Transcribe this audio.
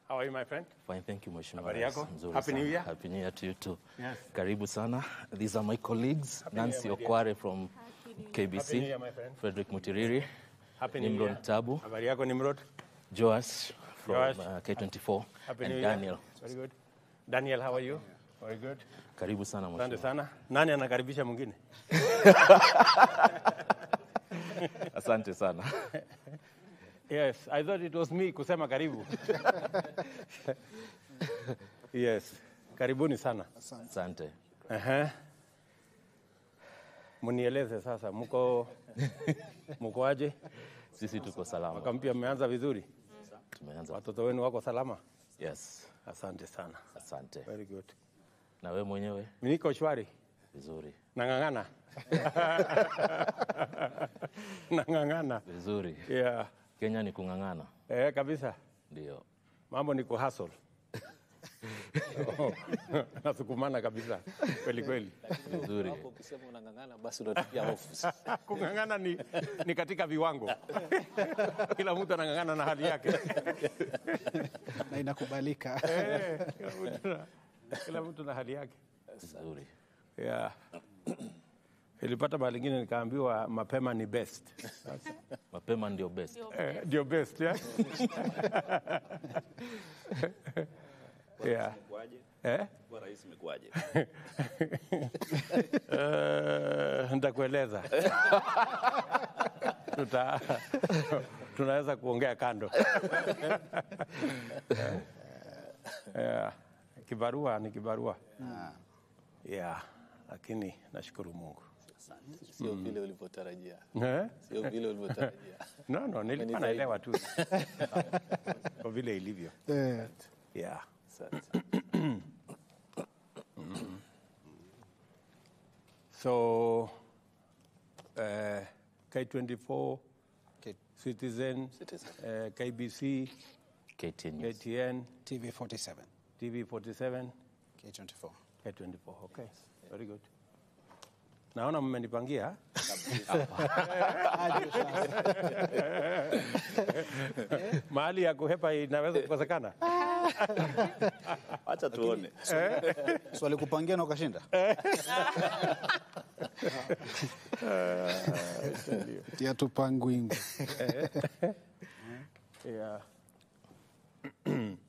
How are you my friend? Fine, thank you Mheshimiwa Habari Rais. yako? Nzuri Happy sana. New Year. Happy New Year to you too. Yes. Karibu sana. These are my colleagues, Nancy New Year, Okware from KBC, Happy New Year, my friend. Frederick Mutiriri, Happy New Nimron Year. Tabu, Habari yako Nimrod? Joas from Joash. uh, K24, Happy and New Year. Daniel. Very good. Daniel, how are you? Very good. Karibu sana Asante Mheshimiwa. sana. Nani anakaribisha mwingine? Asante sana. Yes, I thought it was me kusema karibu. yes. Karibuni sana. Asante. Aha. Munieleze sasa mko mko aje? Sisi tuko salama. Mwaka mpya mmeanza vizuri? Tumeanza. Watoto wenu wako salama? Yes. Asante sana. Asante. Very good. Na wewe mwenyewe Mimi niko shwari. vizuri. Nang'ang'ana. Nang'ang'ana. Vizuri. Yeah. Kenya ni kung'ang'ana. Eh, kabisa. Ndio. Mambo ni kuhustle. Nasukumana kabisa. Kweli kweli. Vizuri. Hapo ukisema unang'ang'ana basi unatupia hofu. Kung'ang'ana ni, ni katika viwango. Kila mtu anang'ang'ana na hali yake. na inakubalika. Eh, kila mtu na- Kila mtu na hali yake. Vizuri. Yeah. Nilipata mahali ingine nikaambiwa mapema ni best. Mapema ndio best. Eh, Ndio best, yeah? yeah. Eh? rais imekuwaje? Eh, nitakueleza. Tuta, tunaweza kuongea kando. yeah. Kibarua ni kibarua. Yeah, lakini nashukuru Mungu. Sio vile ulivyotarajia. Eh? Sio vile ulivyotarajia. No, no, nilikuwa naelewa tu kwa vile ilivyo. Eh, Yeah. Asante. So uh, K24, K- Citizen, Citizen. uh, KBC, KTN News. KTN, TV 47, TV47, K24. K24. Okay, very good. Naona mmenipangia. Mahali ya kuhepa inaweza kukosekana. Acha tuone. So alikupangia na ukashinda? Tia tupangwingu. Yeah.